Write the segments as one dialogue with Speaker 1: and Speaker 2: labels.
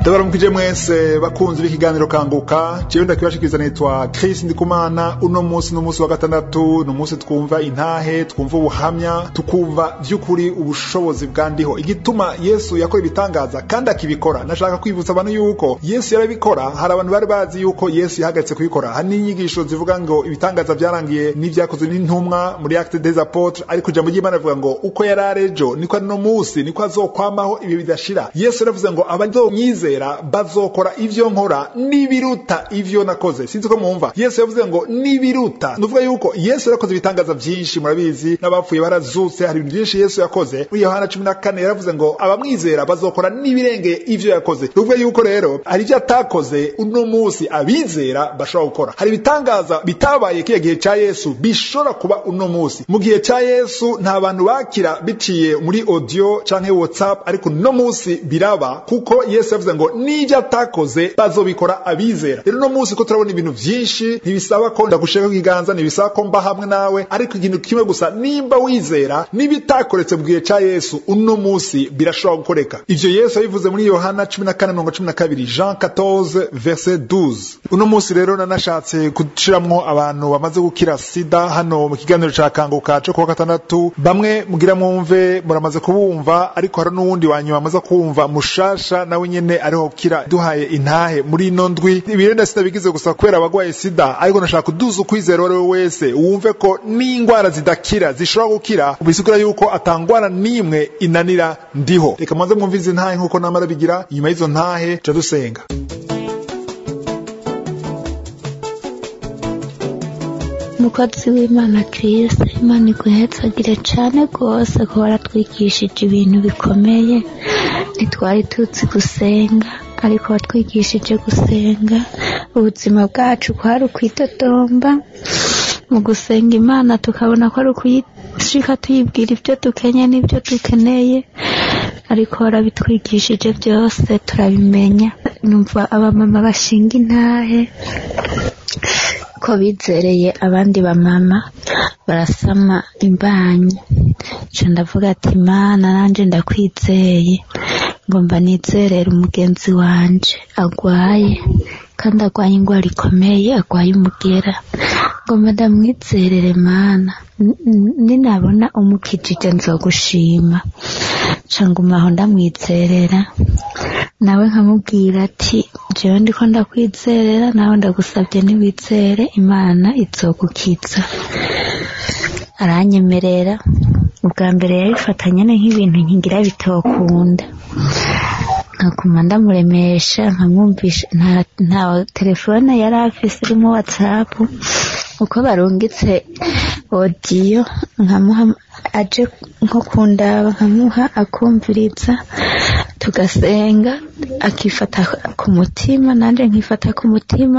Speaker 1: ndabaramukije mwese bakunzi b'ikiganiro kanguka jewe ndakibashikiriza nitwa Chris Ndikumana uno munsi n'umunsi wa gatandatu n'umunsi twumva intahe twumva ubuhamya tukumva vy'ukuri ubushobozi bwandiho igituma Yesu yakora ibitangaza kandi akibikora nashaka kwibutsa abantu yuko Yesu yarabikora hari abantu bari bazi yuko Yesu yahagaritse kubikora hari n'inyigisho zivuga ngo ibitangaza byarangiye n'ivyakozwe n'intumwa muri Acte des Apôtres ariko ijambo ry'Imana rivuga ngo uko yari arejo niko ari no munsi niko azokwamaho ibi bidashira Yesu yaravuze ngo abazomwizera bazokora ivyo nkora n'ibiruta ivyo nakoze sinzi ko mwumva Yesu yavuze ngo n'ibiruta nuvuga yuko Yesu yarakoze ibitangaza vyinshi murabizi n'abapfuye barazutse hari ibintu vyinshi Yesu yakoze muri Yohana 14 yaravuze ngo abamwizera bazokora n'ibirengeye ivyo yakoze nuvuga yuko rero hari ivyo atakoze uno munsi abizera bashobora gukora hari ibitangaza bitabaye kiya gihe ca Yesu bishobora kuba uno munsi mu gihe ca Yesu nta bantu bakira biciye muri audio canke WhatsApp ariko uno munsi biraba kuko Yesu yavuze ngo n'ivyo atakoze bazobikora abizera rero uno munsi ko turabona ibintu vyinshi ntibisaba ko ndagushaka ikiganza ntibisaba ko mba hamwe nawe ariko ikintu kimwe gusa nimba wizera n'ibitakoretse mu gihe ca Yesu uno munsi birashobora gukoreka ivyo Yesu yabivuze muri Yohana 14:12 Jean 14 verset 12 uno munsi rero nanashatse gushiramwo abantu bamaze gukira sida hano mu kiganiro ca kanguka co kuwa gatandatu bamwe mugira mwumve muramaze kubumva ariko hari n'uwundi wanyuma amaze kuwumva mushasha nawe nyene ariho kira duhaye intahe muri ino ndwi ibirenda sida bigize gusa kubera abagwaye sida ariko nashaka kuduza ukwizera uwo wese wumve ko n'ingwara zidakira zishobora gukira bisigura yuko atangwara n'imwe inanira ndiho reka mwanze mwumvize intahe nk'uko namara bigira inyuma y'izo ntahe ca dusenga
Speaker 2: umukozi w'imana kirisi imana iguhetsagire cane rwose ko waratwigishije ibintu bikomeye ntitwari tuzi gusenga ariko watwigishije gusenga ubuzima bwacu kwari ukwidodomba mu gusenga imana tukabona ko ari ukuyishika tuyibwira ibyo dukenye n'ibyo dukeneye ariko warabitwigishije byose turabimenya numva abamama bashinga intahe ko bizereye abandi bamama barasama imbanyi nca ndavuga ati mana nanje ndakwizeye ngomba nizerere umugenzi wanje agwaye kandi agwaye ingwara ikomeye agwaye umugera ngomba ndamwizerere mana ninabona umukijije nzogushima nca ngumaho ndamwizerera nawe nkamubwira ati jewe ndiko ndakwizerera nawe ndagusabye niwizere imana izogukiza aranyemerera ubwa mbere yabifata nyene nk'ibintu nkigira bitokunda nkaguma ndamuremesha nkamwumvisha nta, nta telefone yari afise irimo whatsapp uko barungitse odiyo nkamuha aje nko kundaba nkamuha akumviriza tugasenga akifata ku mutima nanje nkifata ku mutima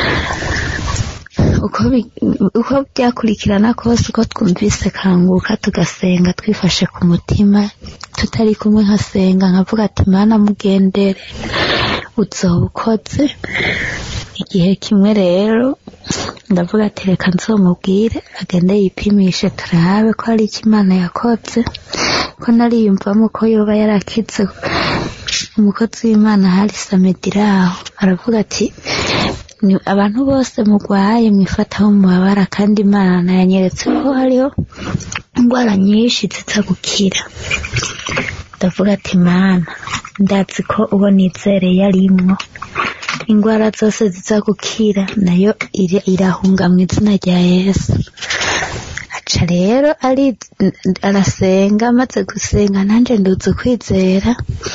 Speaker 2: uko uko byakurikirana kose uko twumvise kanguka tugasenga twifashe ku mutima tutari kumwe nkasenga nkavuga ati mana mugendere uzoba ukoze igihe kimwe rero ndavuga ati reka nzomubwire agende yipimishe turabe ko hari icyo imana yakoze ko nariyumvamo ko yoba yarakize umukozi w'imana hari samediraho aravuga ati ni abantu bose mugwaye mwifataho mubabara kandi imana yanyeretse ko hariho indwara nyinshi ziza gukira ndavuga ati mana ndazi ko uwo nizereye arimwo indwara zose ziza gukira nayo irahunga mu izina rya yesu aca rero ari arasenga amaze gusenga nanjye nduze kwizera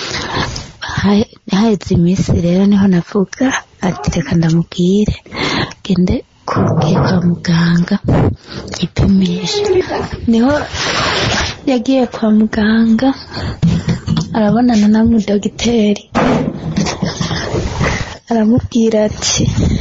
Speaker 2: haheze iminsi rero niho navuga ati reka ndamubwire gende kugiye kwa muganga yipimisha niho yagiye kwa muganga arabonana na mudogiteri aramubwira ati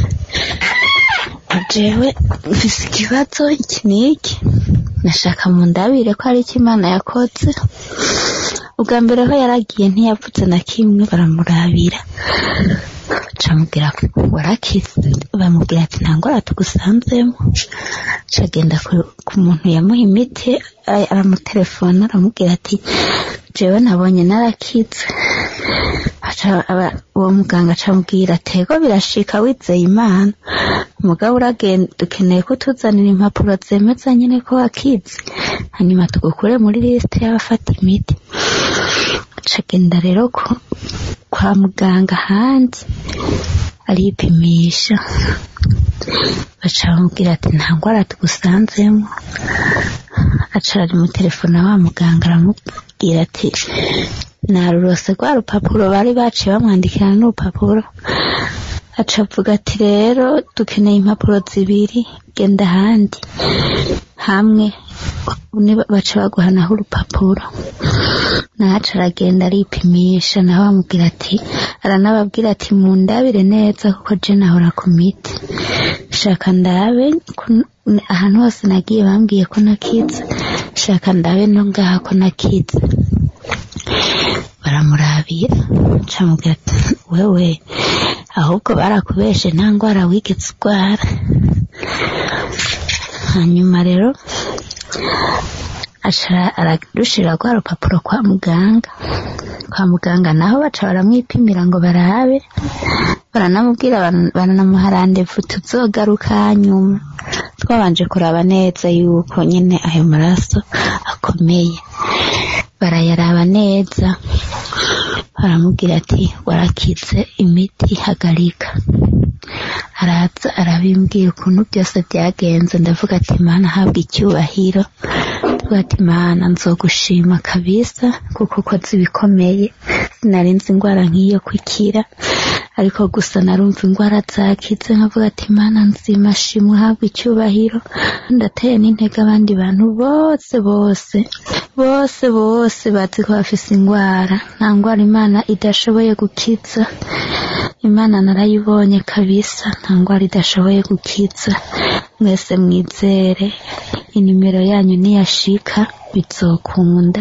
Speaker 2: jewe mfise ikibazo iki n'iki nashaka mu ndabire ko ari icyo imana yakoze ubwa mbere ho yaragiye ntiyavuze na kimwe baramurabira camubwira warakize bamubwira ati nta ngwara tugusanzemo cagenda ku muntu yamuha imiti aramutelefona aramubwira ati jewe nabonye narakize aca aba- uwo muganga acamubwira tego birashika wizeye imana umugabo uragenda dukeneye ko tuzanira impapuro zemeza nyine ko wakize hanyuma tugukure muri lisite y'abafata imiti acagenda rero ko kwa muganga hanze aripimisha baca bamubwira ati nta ndwara tugusanzemo aca ari mu telefone wa muganga aramubwira ati narurose rwa rupapuro bari baciye bamwandikira n'urupapuro aca avuga ati rero dukeneye impapuro zibiri genda ahandi hamwe niba- baca baguhanaho urupapuro nahaca aragenda aripimisha nawe bamubwira ati aranababwira ati mundabire neza kuko je nahora ku miti shaka ndabe ko- ahantu hose nagiye bambwiye ko nakize shaka ndabe no ngaha ko nakize baramurabira camubwira ati wewe ahubwo barakubeshe nta ndwara wigeze urwara hanyuma rero aca ararushira rwa rupapuro kwa muganga kwa muganga naho baca baramwipimira ngo barabe baranamubwira baran- baranamuha randevu tuzogaruka nyuma twabanje kuraba neza yuko nyine ayo maraso akomeye barayaraba neza baramubwira ati warakize imiti hagarika araza arabimbwira ukuntu byose byagenze ndavuga ati mana habwa icyubahiro ndavuga ati mana nzogushima kabisa kuko ukoze ibikomeye sinarinzi indwara nk'iyo kwikira ariko gusa narumva indwara zakize nkavuga ati mana nzima shimwe habwa icyubahiro ndateye n'intege abandi bantu bose bose bose bose bazi ko bafise indwara nta ndwara imana idashoboye gukiza imana narayibonye kabisa nta ndwara idashoboye gukiza mwese mwizere inimero yanyu niyashika bizokunda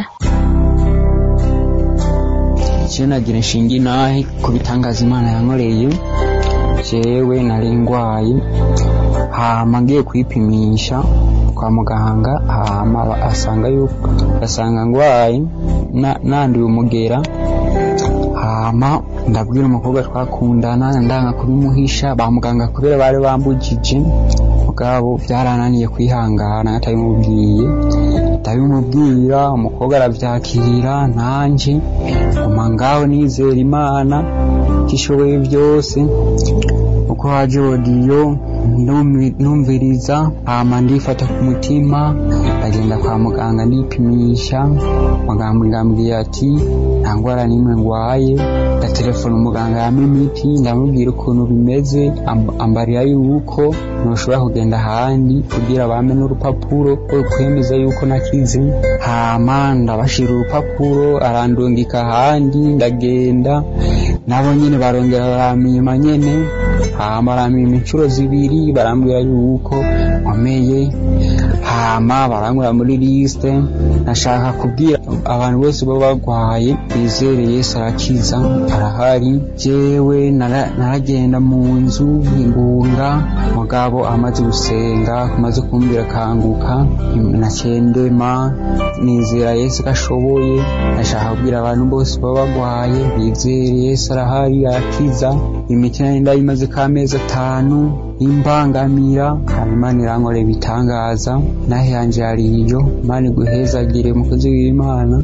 Speaker 3: icyo nagira inshinga inahe ku bitangaza imana yankoreye jewe nari ndwaye hama ngiye kwipimisha kwa muganga hama asanga yuko asanga ndwaye na- nanduye umugera hama ndabwira umukobwa twakundana ndanga kubimuhisha ba muganga kubera bari bambujije mugabo byarananiye kwihangana atabimubwiye ndabimubwira umukobwa arabyakira nanje nguma ngaho nizera imana ko ishoboye byose uko haje odiyo ndumvi- numviriza hama ndifata ku mutima ndagenda kwa muganga ndipimisha muganga ambwiye ati nta ndwara n'imwe ndwaye ndatelefona umuganga yampa imiti ndamubwira ukuntu bimeze amb- ambarira yuko ntushobora kugenda ahandi kugira bampe n'urupapuro rwo kwemeza yuko nakize hama ndabashira urupapuro arandungika ahandi ndagenda nabo nyene barongera barampima nyene hama barampima inshuro zibiri barambwira yuko nkomeye hama barangura muri liste nashaka kubwira abantu bose baba barwaye bizere yesu arakiza arahari jewe nara- naragenda mu nzu ngunga mugabo amaze gusenga amaze kumbwira kanguka nakendema nizera yesu ko ashoboye nashaka kubwira abantu bose baba barwaye bizere yesu arahari arakiza imiti nari ndayimaze k'amezi atanu imbangamira hama imana irankorera ibitangaza naho yanje yari iyo imana iguhezagire umukozi w'imana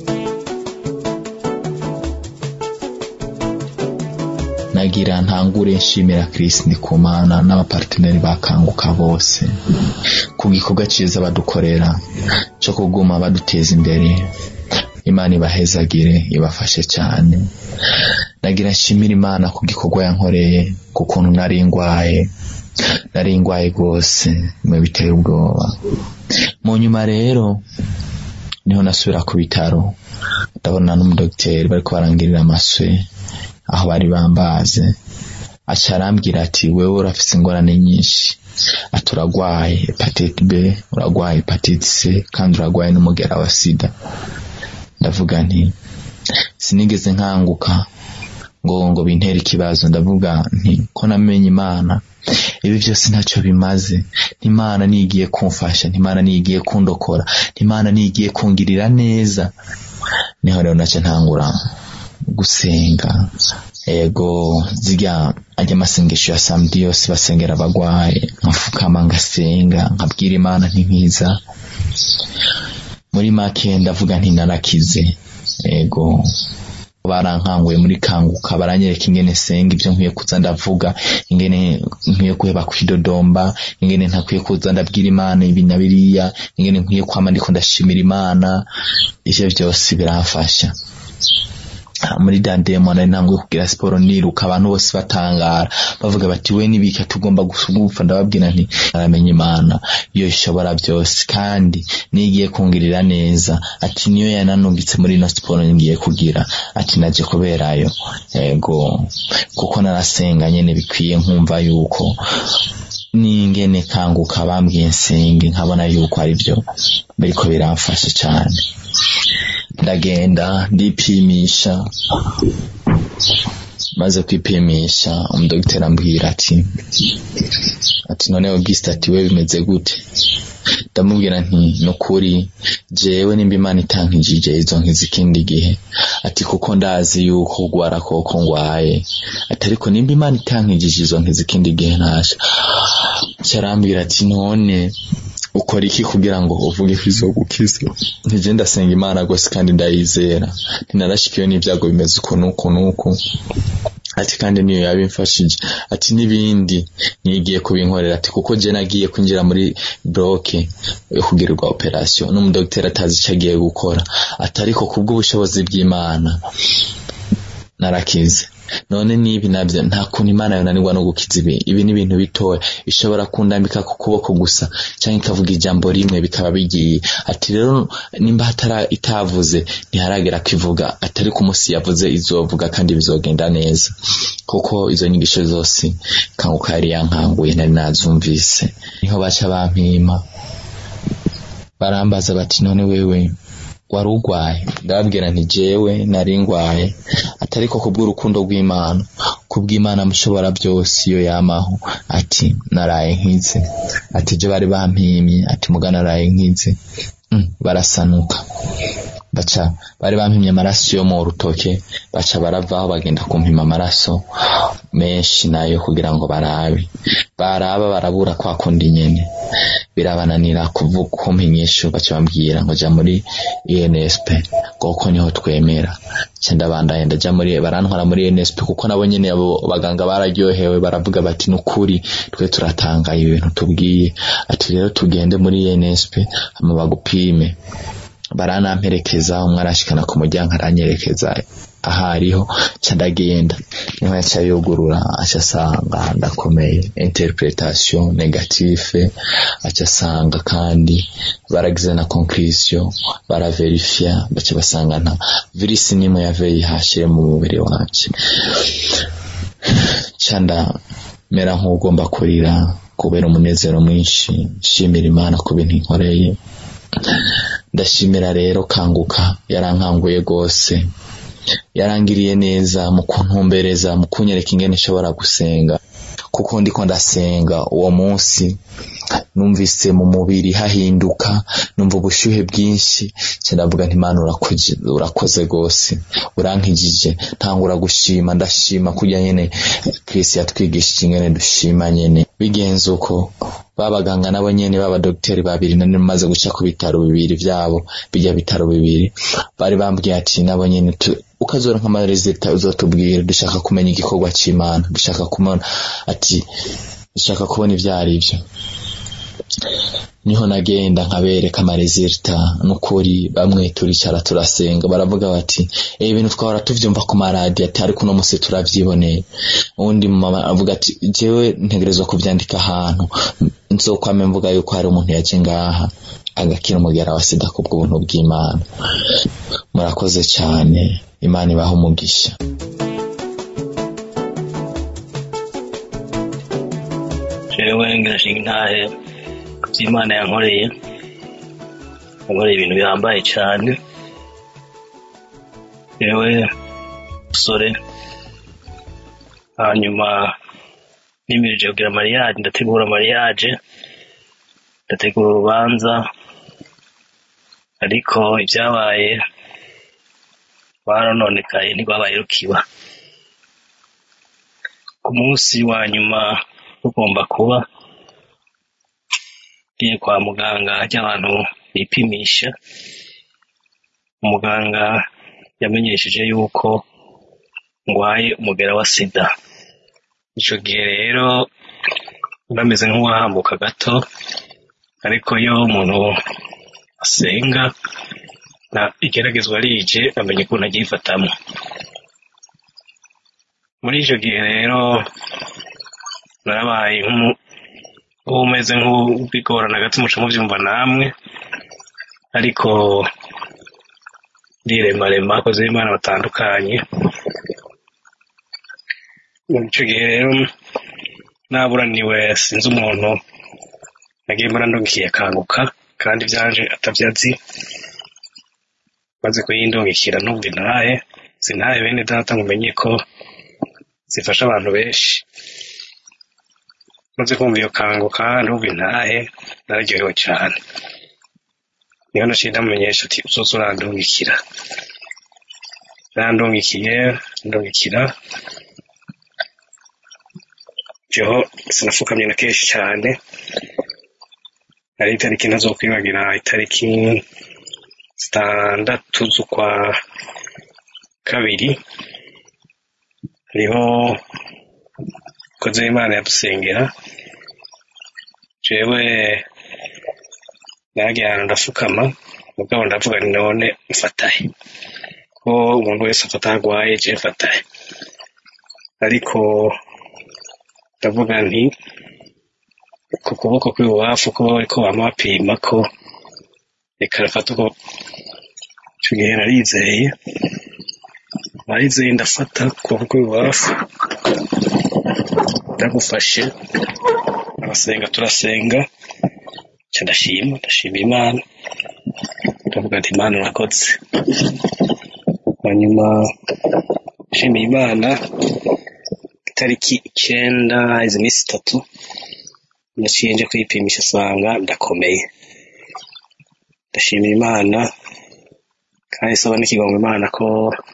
Speaker 4: nagira ntangure nshimira Chris Ndikumana n'abaparteneri bakanguka bose ku gikorwa cyiza badukorera cyo kuguma baduteza imbere imana ibahezagire ibafashe cyane nagira nshimira imana ku gikorwa yankoreye ku kuntu nari ndwaye nari ndwaye rwose bimwe biteye ubwoba mu nyuma rero niho nasubira ku bitaro ndabona n'umudogiteri bariko barangirira amaswe aho bari bambaze aca arambwira ati wewe urafise ingorane nyinshi ati uragwaye hepatite b uragwaye hepatite c kandi uragwaye n'umugera wa sida ndavuga nti sinigeze nkanguka ngo ngo bintere ikibazo ndavuga nti ko namenye imana ibi byose ntacyo bimaze ntimana nigiye kumfasha ntimana nigiye kundokora ntimana nigiye kungirira neza niho rero nacyo ntangura gusenga ego zirya ajya amasengesho ya samedi yose basengera abagwaye nkafukama ngasenga nkabwira imana ntinkiza muri make ndavuga nti narakize ego barankanguye muri kanguka baranyereka ingene senga ibyo nkwiye kuza ndavuga ingene nkwiye kuheba kwidodomba ingene ntakwiye kuza ndabwira imana ibi na biriya ingene nkwiye kwama ndiko ndashimira imana ivyo byose biramfasha muri dandemo nari ntanguye kugira siporo niruka abantu bose batangara bavuga bati we nibika tugomba gupfa ndababwira nti aramenya imana iyo ishobora byose kandi nigiye kungirira neza ati niyo yananungitse muri ino siporo ngiye kugira ati naje kuberayo yego kuko narasenga nyene bikwiye nkumva yuko n'ingene kanguka bambwiye nsenge nkabona yuko ari byo biriko biramfasha cyane ndagenda ndipimisha maze kwipimisha umudogiteri ambwira ati ati none Auguste ati we bimeze gute ndamubwira nti nukuri jewe nimba imana itankijije izo nkizi ikindi gihe ati kuko ndazi yuko ugwara koko ngwaye ati ariko nimba imana itankijije izo nkizi ikindi gihe ntasha cyarambwira ati none ukora iki kugira ngo uvuge ko izogukiza ntije ndasenga imana rwose kandi ndayizera ntinarashikiwe n'ibyago bimeze uku n'uku n'uku ati kandi niyo yabimfashije ati n'ibindi nigiye kubinkorera ati kuko je nagiye kwinjira muri bloke yo kugirirwa operation n'umudogiteri atazi icyo agiye gukora ati ariko kubw'ubushobozi bw'imana narakize none nibi nabyo nta kuntu imana yonanirwa no gukiza ibi ibi ni ibintu bitoya ishobora kundambika ku kuboko gusa cyangwa ikavuga ijambo rimwe bikaba bigiye ati rero nimba hatara itavuze ntiharagera kwivuga atari ku munsi yavuze izovuga kandi bizogenda neza kuko izo nyigisho zose kanguka yari yankanguye nari nazumvise niho baca bampima barambaza bati none wewe wari urwaye ndababwira nti jewe nari ngwaye atari ko kubw'urukundo rw'imana kubw'imana mushobora byose iyo yamaho ati naraye nkize ati je bari bampimye ati muga naraye nkize mm, barasanuka baca bari bampimye amaraso yo mu rutoke baca baravaho bagenda kumpima amaraso menshi nayo kugira ngo barabe baraba barabura kwa kundi nyene birabananira kuvuga kumpinyisho baca bambwira ngo ja muri UNSP kuko niho twemera nca ndabandanya ndaja muri barantwara muri UNSP kuko nabo nyene abo baganga bararyohewe baravuga bati nukuri twe turatangaye ibintu tubwiye ati rero tugende muri UNSP hama bagupime baranamperekeza umwe arashikana ku muryango aranyerekeza ahariho ca ndagenda niho yaca yugurura aca asanga ndakomeye interpretation negative aca asanga kandi baragize na conclusion baraverifia baca basanga nta virisi nimwe ya VIH mu mubiri wanje ca ndamera nk'ugomba kurira kubera umunezero mwinshi nshimira imana ku bintu inkoreye ndashimira rero kanguka yarankanguye rwose yarangiriye neza mu kuntumbereza mu kunyereka ingene nshobora gusenga kuko ndiko ndasenga uwo munsi numvise mu mubiri hahinduka numva ubushyuhe bwinshi ndavuga nti Imana urakoze rwose urankijije ntangura gushima ndashima kurya nyene Kristo yatwigishije ingene dushima nyene bigenze uko babaganga nabo nyene b'abadogiteri babiri nani maze guca ku bitaro bibiri vyabo bijya bitaro bibiri bari bambwiye ati nabo nyene ukazora nk'amarezita uzotubwira dushaka kumenya igikorwa c'imana dushaka kumona ati dushaka kubona ivyo ari vyo niho nagenda nkabereka amarezita n'ukuri bamwe turicara turasenga baravuga bati ibi bintu twahora tuvyumva ku maradiyo ati ariko uno musi turavyiboneye uwundi mama avuga ati jewe ntegerezwa kuvyandika ahantu nzokwame mvuga yuko hari umuntu yaje ngaha agakira umugera wa sida ku bw'ubuntu bw'imana murakoze cyane imana ibaha umugisha
Speaker 5: jewe ngashinga intahe ku by'imana yankoreye yankoreye ibintu bihambaye cyane jewe musore hanyuma nimirije kugira mariage ndategura mariage ndategura urubanza ariko ibyabaye rwarononekaye ntirwabaye rukiba ku munsi wa nyuma rugomba kuba ngiye kwa muganga ajya abantu bipimisha umuganga yamenyesheje yuko ngwaye umugera wa sida ico gihe rero bameze nk'uwahambuka gato ariko iyo umuntu asenga na igeragezwa rije amenya ukuntu agyifatamo muri ico gihe rero narabaye nk'umeze nk'ubigorana gato muca muvyumva namwe ariko ndiremarema akoze imana batandukanye muri ico gihe rero naburaniwe sinzi umuntu nagiye mbona ndongikiye akanguka kandi vyanje atavyazi maze kuyindungikira numva intahe sintahe bene data mumenye ko zifasha abantu benshi maze kumva iyo kanguka numva intahe nararyohewe cane niho naciye ndamumenyesha ati uzoza urandungikira yarandungikiye ndungikira jeho sinafukamye na kenshi cyane ari itariki ntazokwibagira itariki zitandatu z'ukwa kabiri hariho koze imana yadusengera jewe nagiye ahantu ndafukama mugabo ndavuga ni none mfatahe ko umuntu wese afata agwaye je mfatahe ariko ndavuga nti ku kuboko kw'ibubafu ko bariko bama bapima ko reka rafata uko ico gihe narizeye narizeye ndafata ukuboko kw'ibubafu ndagufashe arasenga turasenga ca ndashima ndashima imana ndavuga ati imana urakoze hanyuma nshimiye imana itariki icenda izi minsi itatu naciye nje kwipimisha asanga ndakomeye ndashimira imana kandi saba n'ikigongo imana ko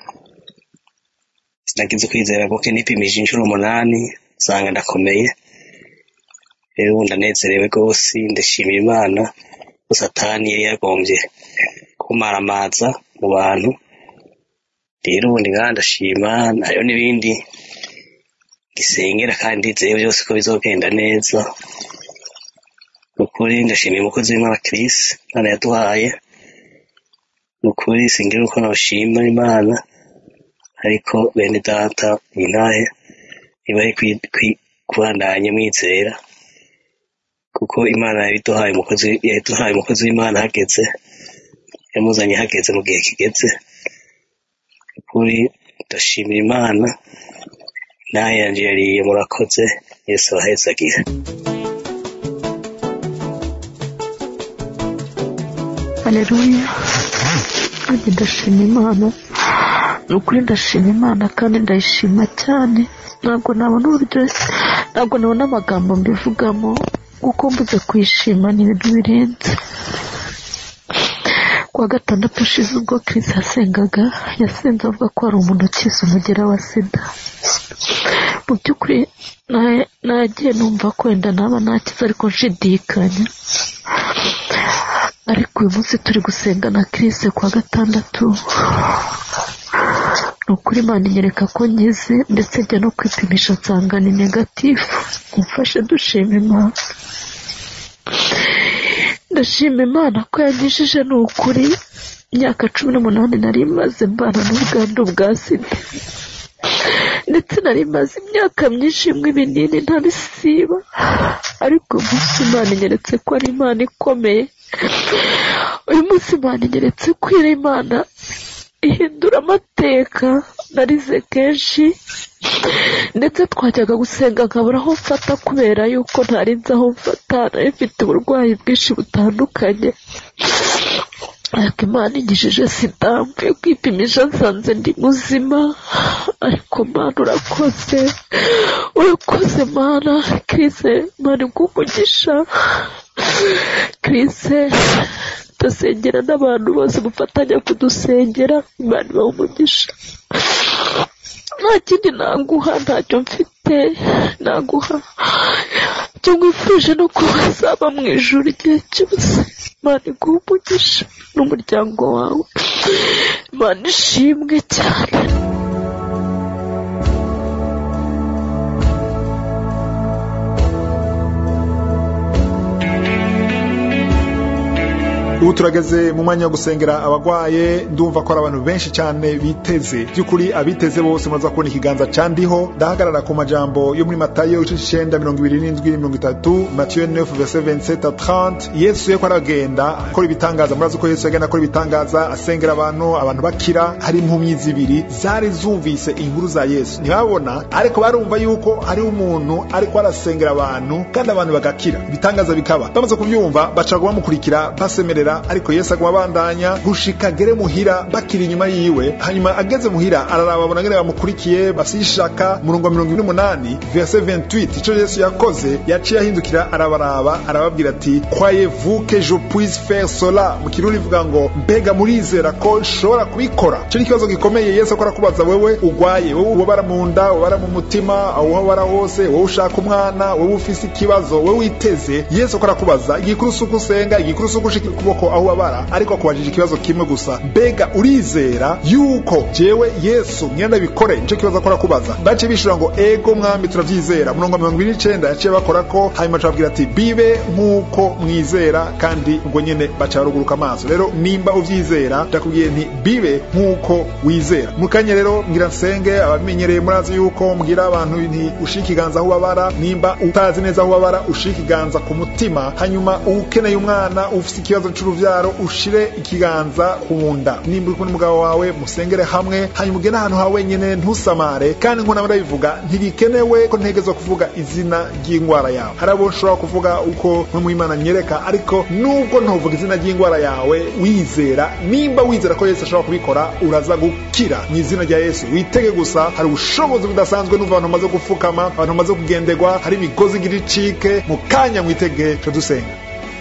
Speaker 5: sinagize kwizera kuko nipimije inshuro umunani nsanga ndakomeye rero ubu ndanezerewe rwose ndashimira imana ko satani yari yagombye kumaramaza mu bantu rero ubundi ngaha ndashima hariho n'ibindi gisengera kandi ndizeye byose ko bizogenda neza nukuri ndashimiye umukozi w'imana Chris imana yaduhaye nukuri singira uko nabashima imana ariko bene data intahe ntibari kubandanya mwizera kuko imana yabiduhaye umukozi yaduhaye umukozi w'imana hageze yamuzanye hageze mu gihe kigeze ukuri ndashimira imana nawe yanje yariye murakoze yesu abahezagira
Speaker 6: haleluya kandi ndashima imana ni ukuri ndashima imana kandi ndayishima cyane ntabwo nabona uburyo ntabwo nabona amagambo mbivugamo kuko mbuze kuyishima ni ibintu birenze kuwa gatandatu ushize ubwo Chris yasengaga yasenze avuga ko hari umuntu ukize umugera wa sida mu by'ukuri nagiye numva ko wenda naba nakize ariko nshidikanya ariko uyu munsi turi gusenga na Chris kuwa gatandatu ni ukuri imana inyereka ko nkize ndetse njya no kwipimisha nsanga ni negatifu umfashe dushima imana ndashima imana ko yanyujije ni ukuri imyaka cumi n'umunani nari imaze mbana n'ubwandu bwa sida ndetse nari maze imyaka myinshi imwe ibinini ntabisiba ariko uyu munsi imana inyeretse ko ari imana ikomeye uyu munsi imana inyeretse ko iri imana ihindura amateka narize kenshi ndetse twajyaga gusenga nkabura aho mfata kubera yuko ntari nzi aho mfata nari mfite uburwayi bwinshi butandukanye ariko imana inyujije sida mvuye kwipimisha nsanze ndi muzima ariko mana urakoze urakoze mana kirise mana umugisha kirise tugasengera n'abantu bose mufatanya kudusengera imana ibaha umugisha nta kindi naguha ntacyo mfite naguha icyo nkwifurije no kuba uzaba mu ijoro igihe cyose imana iguha umugisha n'umuryango wawe imana ishimwe cyane
Speaker 1: ubu turageze mu mwanya wo gusengera abagwaye ndumva ko ari abantu benshi cyane biteze by'ukuri abiteze bose muraza kubona ikiganza candiho ndahagarara ku majambo yo muri matayo igice c'icenda mirongo ibiri n'indwi mirongo itatu matiyo 9 verset 27 à 30 yesu yeko aragenda akora ibitangaza murazi ko yesu yagenda akora ibitangaza asengera abantu abantu bakira hari impumyi zibiri zari zumvise inkuru za yesu ntibabona ariko barumva yuko hari umuntu ariko arasengera abantu kandi abantu bagakira ibitangaza bikaba bamaze kubyumva bacaga bamukurikira basemerera ariko yesu aguma abandanya gushika agere muhira bakiri inyuma yiwe hanyuma ageze muhira araraba babona ngene bamukurikiye basishaka murongo wa mirongo ibiri n'umunani verse 28 ico yesu yakoze yaciye ahindukira arabaraba arababwira ati croyez-vous que je puisse faire cela mu kirundi ivuga ngo mbega murizera ko nshobora kubikora ico ni ikibazo gikomeye yesu akora kubaza wewe ugwaye wowe ubabara mu nda ubabara mu mutima aho ubabara hose wowe ushaka umwana wowe ufise ikibazo wowe witeze yesu akora kubaza igikuru si uko usenga igikuru si uko ushika ukuboko aho ubabara ariko akubajije ikibazo kimwe gusa mbega urizera yuko jewe yesu ngenda bikore nico kibazo akora kubaza baciye bishura ngo ego mwami turavyizera murongo wa mirongo ibiri n'icenda yaciye bakora ko hanyuma acababwira ati bibe nk'uko mwizera kandi ubwo nyene baca baruguruka amaso rero nimba uvyizera ndakubwiye nti bibe nk'uko wizera mu kanya rero ngira nsenge abamenyereye murazi yuko mbwira abantu nti ushika ikiganza aho ubabara nimba utazi neza aho ubabara ushika ikiganza ku mutima hanyuma ukeneye umwana ufise ikibazo c'uruvyaro ushire ikiganza ku nda nimba uri kumwe n'umugabo wawe musengere hamwe hanyuma ugende ahantu ha wenyene ntusamare kandi nk'uko nawe ndabivuga ntibikenewe ko ntegerezwa kuvuga izina ry'indwara yawe hari abo nshobora kuvuga uko mwe mu imana nyereka ariko nubwo ntuvuga izina ry'indwara yawe wizera nimba wizera ko yesu ashobora kubikora uraza gukira mu izina rya yesu witege gusa hari ubushobozi budasanzwe n'uva abantu bamaze gupfukama abantu bamaze kugenderwa hari imigozi igira icike mu kanya mwitege co dusenga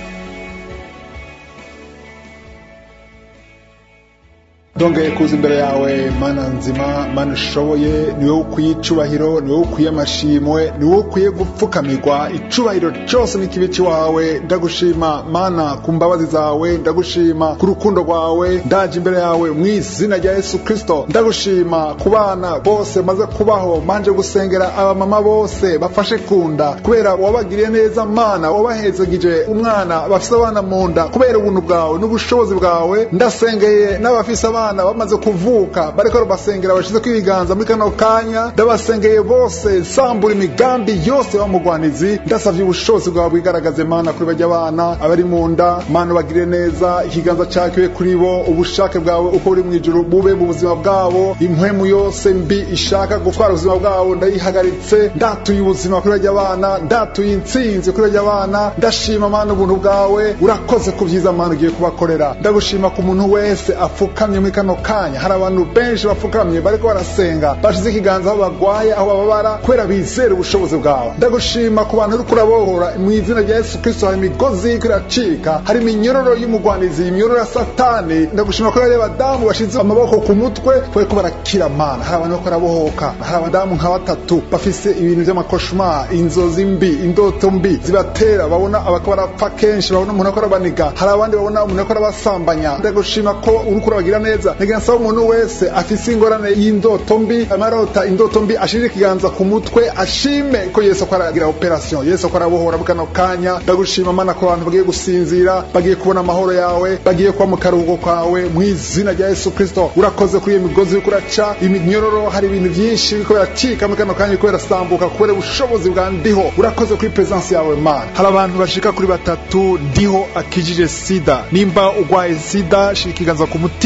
Speaker 1: dongeye kuza imbere yawe mana nzima mana ushoboye ni wowe ukwiye icubahiro ni wowe ukwiye amashimwe ni wowe ukwiye gupfukamirwa icubahiro cyose n'ikibi ciwawe ndagushima mana ku mbabazi zawe ndagushima ku rukundo rwawe ndaje imbere yawe mu izina rya yesu kristo ndagushima ku bana bose maze kubaho manje gusengera abamama bose bafashe kunda kubera wabagiriye neza mana wabahezegije umwana bafise abana mu nda kubera ubuntu bwawe n'ubushobozi bwawe ndasengeye n'abafise abana abana bamaze kuvuka bariko basengera bashize ibiganza muri kano kanya ndabasengeye bose nsambura imigambi yose bamugwanizi ndasavye ubushobozi bwawe bwigaragaze mana kuri bajya abana abari mu nda mana bagire neza ikiganza cakiwe kuri bo ubushake bwawe uko buri mu ijuru bube mu buzima bwabo impwemu yose mbi ishaka gutwara ubuzima bwabo ndayihagaritse ndatuye ubuzima kuri bajya abana ndatuye intsinzi kuri bajya abana ndashima mana ubuntu bwawe urakoze ku vyiza mana ugiye kubakorera ndagushima ku muntu wese apfukamye muri kano kanya hari abantu benshi bapfukamye bariko barasenga bashize ikiganza aho bagwaye aho bababara kubera bizera ubushobozi bwawe ndagushima ku bantu uriko urabohora mu izina rya yesu kristo hari imigozi iriko iracika hari iminyororo y'umugwanizi iminyororo ya satani ndagushima ko hari abadamu bashize amaboko ku mutwe bariko barakira mana hari abantu bariko barabohoka hari abadamu nka batatu bafise ibintu vy'amakoshma inzozi mbi indoto mbi zibatera babona abako barapfa kenshi babona umuntu ariko arabaniga hari abandi babona umuntu ariko arabasambanya ndagushima ko uriko urabagira neza ngira nsaba umuntu wese afise ingorane y'indoto mbi amarota indoto mbi ashire ikiganza ku mutwe ashime ko yesu ko aragira operation yesu ko arabohora mu kano kanya ndagushima mana ko abantu bagiye gusinzira bagiye kubona amahoro yawe bagiye kuba mu karuhuko kawe mu izina rya yesu kristo urakoze kuri iyo migozi uriko uraca iminyororo hari ibintu byinshi biriko biracika mu kano kanya biriko birasambuka kubera ubushobozi bwa ndiho urakoze kuri presence yawe mana hari abantu bashika kuri batatu ndiho akijije sida nimba ugwaye sida shira ikiganza ku mutima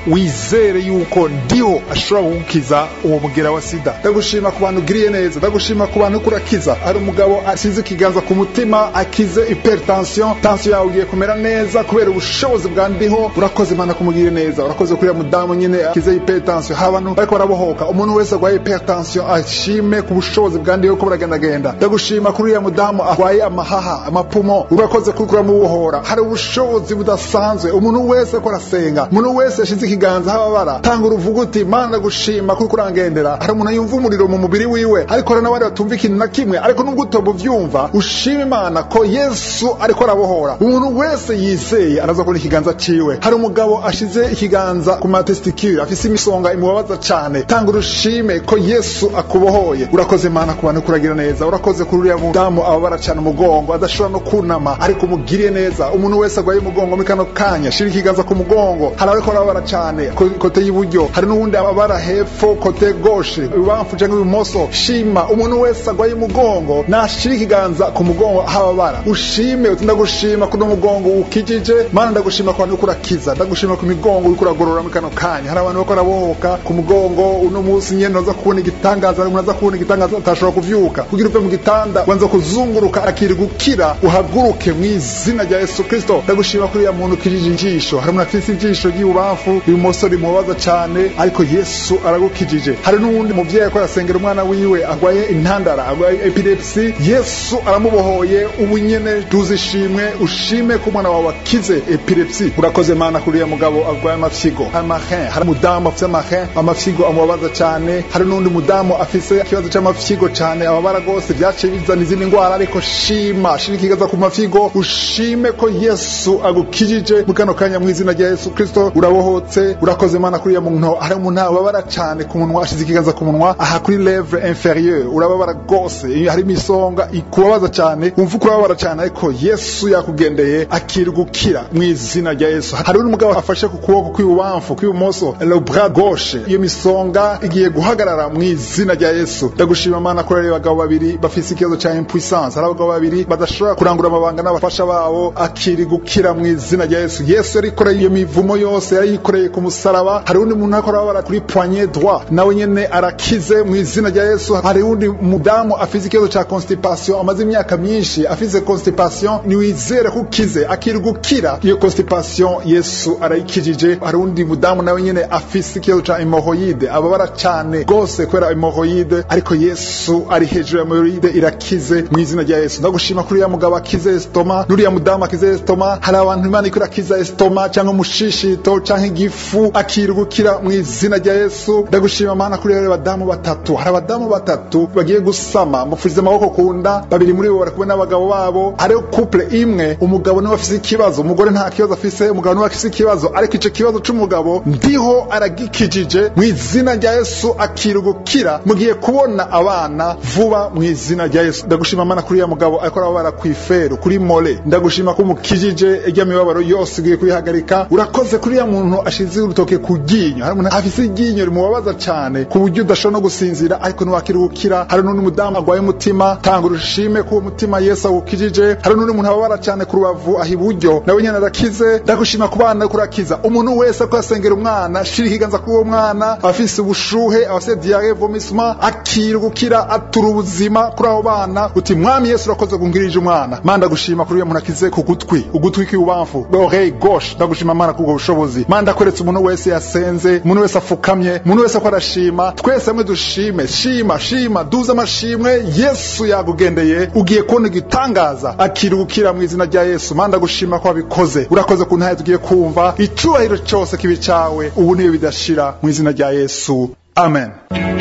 Speaker 1: wizere yuko ndiho ashobora kugukiza uwo mugera wa sida ndagushima ku bantu ugiriye neza ndagushima ku bantu kurakiza hari umugabo asize ikiganza ku mutima akize hypertension tension yawe ugiye kumera neza kubera ubushobozi bwa ndiho urakoze imana kumugirire neza urakoze kuri mudamu nyine akize hypertension hari abantu bariko barabohoka umuntu wese arwaye hypertension ashime ku bushobozi bwa ndiho ko buragendagenda ndagushima kuri uriya mudamu arwaye amahaha amapumo urakoze kuri kuramubohora hari ubushobozi budasanzwe umuntu wese ko arasenga umuntu wese yashize ikiganza hababara tanga uruvuga uti mana ndagushima kuri kurangendera hari umuntu yumva umuriro mu mubiri wiwe ariko hari n'abandi batumva ikintu na kimwe ariko nubwo utoba uvyumva ushima imana ko yesu ariko arabohora umuntu wese yizeye araza kubona ikiganza ciwe hari umugabo ashize ikiganza ku matestikire afise imisonga imubabaza cane tanga urushime ko yesu akubohoye urakoze imana ku bantu kuragira neza urakoze kuri uriya mudamu ababara cane umugongo adashobora no kunama ariko umugiriye neza umuntu wese agwaye umugongo muri kano kanya shira ikiganza ku mugongo hari abariko barababara cane ko- kote y'iburyo hari n'uwundi ababara hepfo kote goshe ibubamfu canke ibumoso shima umuntu wese agwaye umugongo nashira ikiganza ku mugongo hababara ushime uti ndagushima kuno mugongo ukijije mana ndagushima ku bantu uriko urakiza ndagushima ku migongo uriko uragorora muri kano kanya hari abantu bariko barabohoka ku mugongo uno munsi nyene uza kubona igitangaza hari umuntu aza kubona igitangaza atashobora kuvyuka kugira uve mu gitanda wanza kuzunguruka akiri gukira uhaguruke mu izina rya yesu kristo ndagushima kuri uriya muntu ukijije injisho hari umuntu afise ijisho ry'ibubamfu ibumoso rimubabaza cane ariko yesu aragukijije hari n'uwundi muvyeyi ariko arasengera umwana wiwe agwaye intandara agwaye epilepsi yesu aramubohoye ubu nyene tuzi ishimwe ushime ko umwana wawe akize epilepsi urakoze mana kuri uriya mugabo agwaye amafyigo amahin hari umudamu afise amahin amafyigo amubabaza cane hari n'undi mudamu afise ikibazo c'amafyigo cane ababara rwose vyaciye bizana izindi ngwara ariko shima shira ikigaza ku mafyigo ushime ko yesu agukijije mu kano kanya mu izina rya yesu kristo urabohotse urakoze mana kuri uriya muntu hari umuntu ababara cane ku munwa ashize ikiganza ku munwa aha kuri lèvre inférieure urababara rwose iyo hari imisonga ikubabaza cane wumva uko urababara cane ariko yesu yakugendeye akiri gukira mu izina rya yesu hari undi mugabo afashe ku kuboko kw'ibubamfu kw'ibumoso le bras gauche iyo misonga igiye guhagarara mu izina rya yesu ndagushima mana kuri abo bagabo babiri bafise ikibazo ca impuissance hari abagabo babiri badashobora kurangura amabanga n'abafasha babo akiri gukira mu izina rya yesu yesu yarikoreye iyo mivumo yose yarayikoreye ku musaraba hari undi muntu ariko arababara kuri poignet droit nawe nyene arakize mu izina rya yesu hari undi mudamu afise ikibazo ca constipation amaze imyaka myinshi afise constipation niwizere ko ukize akiri gukira iyo constipation yesu arayikijije hari undi mudamu nawe nyene afise ikibazo ca hemorrhoide ababara cane gose kubera hemorrhoide ariko yesu ari hejuru ya hemorrhoide irakize mu izina rya yesu ndagushima kuri uriya mugabo akize estoma n'uriya mudamu akize estoma hari abantu imana iko irakiza estoma canke umushishito canke igifu akiri gukira mu izina rya yesu ndagushima mana kuri uriya badamu batatu hari abadamu batatu bagiye gusama mufurize amaboko ku nda babiri muri bo bari kumwe n'abagabo babo hariho couple imwe umugabo niwe afise ikibazo umugore nta kibazo afise umugabo niwe afise ikibazo ariko ico kibazo c'umugabo ndiho aragikijije mu izina rya yesu akiri gukira mugiye kubona abana vuba mu izina rya yesu ndagushima mana kuri uriya mugabo ariko arababara kw'iferu kuri mole ndagushima ko umukijije irya mibabaro yose ugiye kuyihagarika urakoze kuri uriya muntu ashize urutoke ku ryinyo hari umuntu afise iryinyo rimubabaza cane ku buryo udashobora no gusinzira ariko ntiwakiri gukira hari n'undi mudamu agwaye umutima tanga urushime ko uwo mutima yesu awukijije hari n'undi muntu ababara cane ku rubavu aho iburyo nawe nyene arakize ndagushima ku bana ko urakiza umuntu wese ko asengera umwana shira ikiganza kuri uwo mwana afise ubushuhe afise diare vomissement akira gukira atura ubuzima kuri abo bana uti mwami yesu urakoze kungirije umwana mana ndagushima kuri uyo muntu akize ku gutwi ugutwi kw'ibubamfu l'oreille gauche ndagushima mana kubwo bushobozi mana ndakweretse umuntu wese yasenze umuntu wese afukamye umuntu wese ko arashima twese hamwe dushime shima shima duze amashimwe yesu yagugendeye ugiye kubona igitangaza akiri gukira mu izina rya yesu mana ndagushima ko wabikoze urakoze ku ntahe tugiye kumva icubahiro cose kibi cawe ubu niyo bidashira mu izina rya yesu amen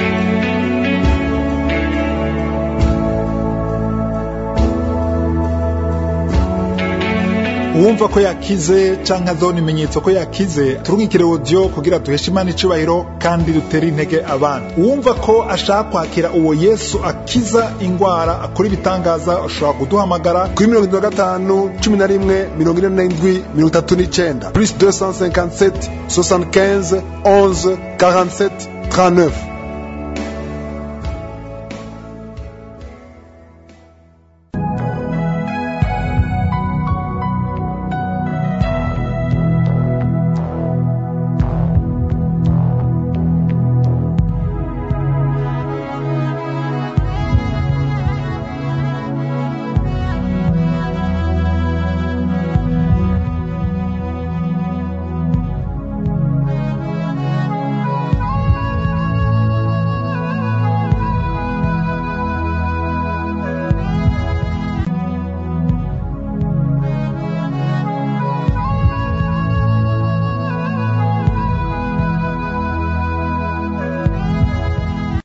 Speaker 1: uwumva ko yakize canke azona ibimenyetso ko yakize turungikire audio kugira duheshe imana icubahiro kandi dutere intege abandi uwumva ko ashaka kwakira uwo yesu akiza ingwara akora ibitangaza ashobora kuduhamagara
Speaker 7: kuri mirongo itatu na gatanu cumi na rimwe mirongo ine n'indwi mirongo itatu n'icenda plus 257 75 11 47 39